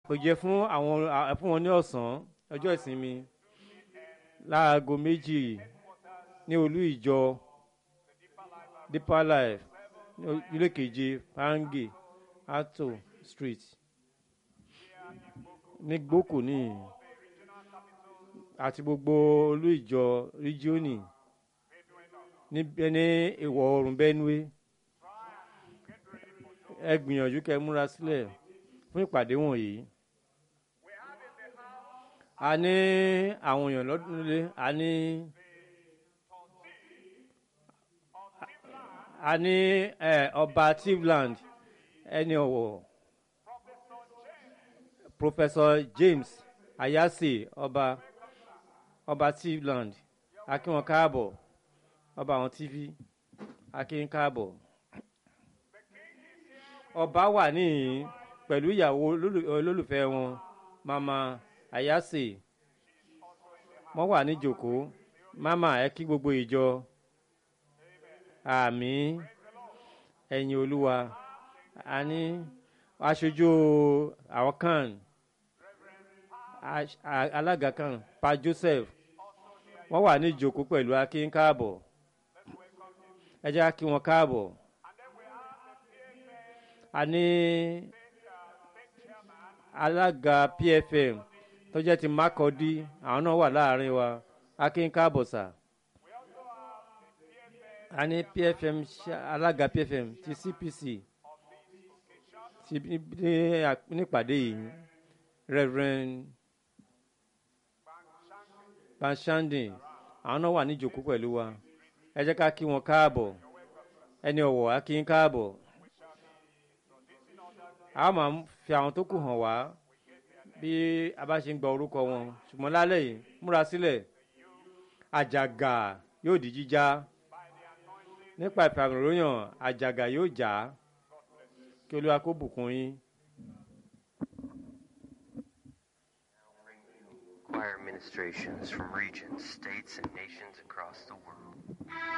kò jẹ́ fún àwọn à- fún wọn ní ọ̀sán ọjọ́ ìsinmi láago méjì ní olú ìjọ deeper life ní o- ilé keje pange ato street ní gbókò ní àti gbogbo olú ìjọ ríjíọ́nì ní Bẹ- ní ìwọ̀ oòrùn benue ẹ gbìyànjú kẹ́ múra sílẹ̀ fún ìpàdé wọ̀nyí a ní àwọn èèyàn lọ́dún nílé a ní a ní ẹ, ọba tivland ẹni ọ̀wọ̀ professor james ayase ọba ọba tivland akínwọn káàbọ̀ ọba àwọn tv akín káàbọ̀ ọba wà níhìn pẹ̀lú ìyàwó olólù- olólùfẹ́ wọn mama ayase wọ́n wà níjòkó mama ẹ kí gbogbo ìjọ àmì ẹ̀yìn olúwa a ní aṣojú àwọn kan aṣ- a- alága kan pa joseph wọ́n wà níjòkó pẹ̀lú akin káàbọ̀ ẹ jẹ́ kí wọ́n káàbọ̀ a ní alága pfm tó jẹ́ ti mákọ́dí àwọn náà wà láàrin wa akin káàbọ̀ sà a ní pfm ṣá- alága pfm ti cpc ti ní- ní- nípàdé yìí reverend banshandi àwọn náà wà níjòkó pẹ̀lú wa ẹ jẹ́ ká kí wọn káàbọ̀ ẹni ọ̀wọ̀ á kí ń káàbọ̀ a máa ń fi àwọn tó kù hàn wá bí a bá ṣe ń gba orúkọ wọn ṣùgbọ́n lálẹ́ yìí múra sílẹ̀ àjàgà yóò di jíjá nípa ìfàmìlóyàn àjàgà yóò já kí olúwa kó bùkún yín. choir ministrations from regions, states, and nations across the world.